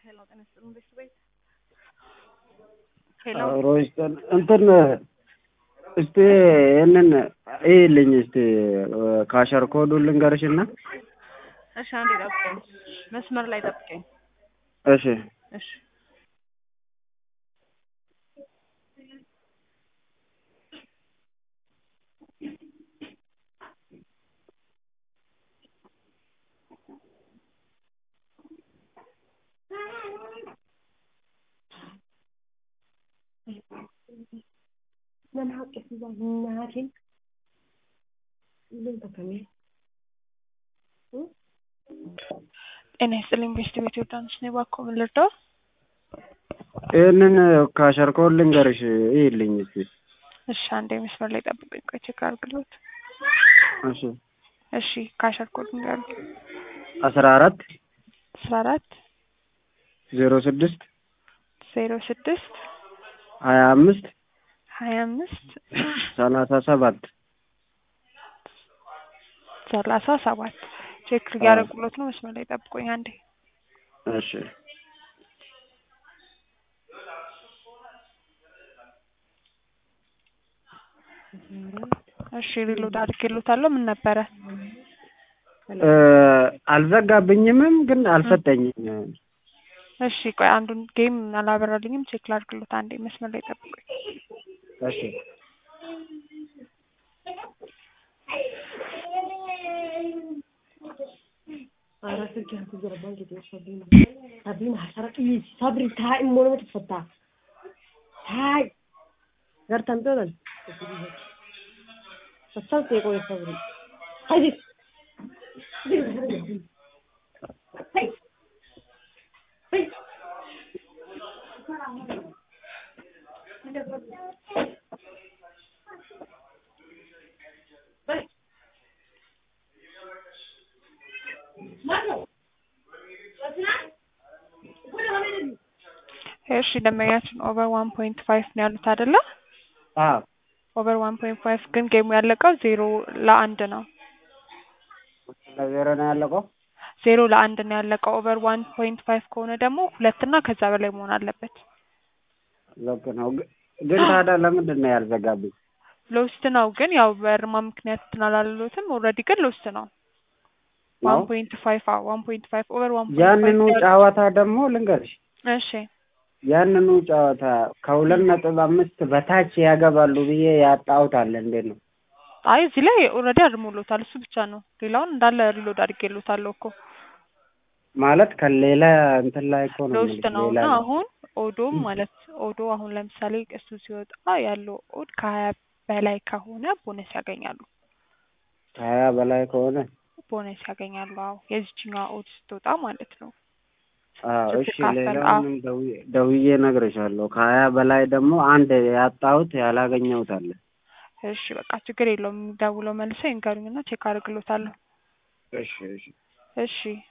ሄሎ ጤና ይስጥልኝ ቤት ቤት ሄሎ ሮይስተን እንትን እስቲ ይህንን ይልኝ እስቲ ካሸር ኮዱን ልንገርሽና እሺ አንዴ ጠብቀኝ መስመር ላይ ጠብቀኝ እሺ እሺ من حقك እናቴን ምን ተከሜ ጤና ይስጥልኝ ቤት ቤት ዮርዳኖስ ነኝ እባክዎ ምን ልርዳው ይህንን ካሸር ኮድ ልንገርሽ ይልኝ እስቲ እሺ አንዴ መስመር ላይ ጠብቀኝ ቆይ ቼክ አድርግልዎት እሺ እሺ ካሸር ኮድ ንገሩ አስራ አራት አስራ አራት ዜሮ ስድስት ዜሮ ስድስት ሀያ አምስት ሀያ አምስት ሰላሳ ሰባት ሰላሳ ሰባት ቼክ እያደረጉሎት ነው መስመር ላይ ጠብቆኝ አንዴ እሺ እሺ ሪሎድ አድርጌሎታለሁ ምን ነበረ አልዘጋብኝምም ግን አልሰጠኝም እሺ ቆይ አንዱን ጌም አላበራልኝም ቼክ ላድርግሎት አንዴ መስመር ላይ ጠብቆኝ እሺ ኧረ ስልክ ያልተዘረባን ጌጤ ሰብሪና ሰብሪና ሀሰረቅ ሰብሪ ታይ ሞኖ ትፈታ ታይ ገርተን ቶለን ሰሳን የቆየ ሰብሪ ሀይዚ እሺ ደንበኛችን ኦቨር ዋን ፖይንት ፋይቭ ነው ያሉት አይደለ አዎ ኦቨር ዋን ፖይንት ፋይቭ ግን ጌሙ ያለቀው ዜሮ ለአንድ ነው ለዜሮ ነው ያለቀው ዜሮ ለአንድ ነው ያለቀው ኦቨር ዋን ፖይንት ፋይቭ ከሆነ ደግሞ ሁለት እና ከዛ በላይ መሆን አለበት ልክ ነው ግ- ግን ታዲያ ለምንድን ነው ያልዘጋብኝ ሎስት ነው ግን ያው በእርማ ምክንያት እንትን አላለሎትም ኦልሬዲ ግን ሎስት ነው ዋን ነው ፖይንት ፋይቭ አዎ ዋን ፖይንት ፋይቭ ኦቨር ዋን ፖይንት ያንኑ ጨዋታ ደግሞ ልንገርሽ እሺ ያንኑ ጨዋታ ከሁለት ነጥብ አምስት በታች ያገባሉ ብዬ ያጣሁት አለ እንዴት ነው አይ እዚህ ላይ ኦልሬዲ አድርሞሎታል እሱ ብቻ ነው ሌላውን እንዳለ ሪሎድ አድርጌሎታለሁ እኮ ማለት ከሌላ እንትን ላይ እኮ ነው ሎስት የምልሽ፣ ነው ሌላ እና ነው። አሁን ኦዶም ማለት ኦዶ አሁን ለምሳሌ እሱ ሲወጣ ያለው ኦድ ከሀያ በላይ ከሆነ ቦነስ ያገኛሉ ከሀያ በላይ ከሆነ ቦነስ ያገኛሉ አዎ የዚችኛዋ ኦድ ስትወጣ ማለት ነው አዎ እሺ ስትካፈል፣ ሌላውንም ደውዬ- ደውዬ እነግርሻለሁ ከሀያ በላይ ደግሞ አንድ ያጣሁት ያላገኘሁት አለ እሺ በቃ ችግር የለውም ደውለው መልሰው ይንገሩኝና ቼክ አድርግሎታለሁ እሺ እሺ እሺ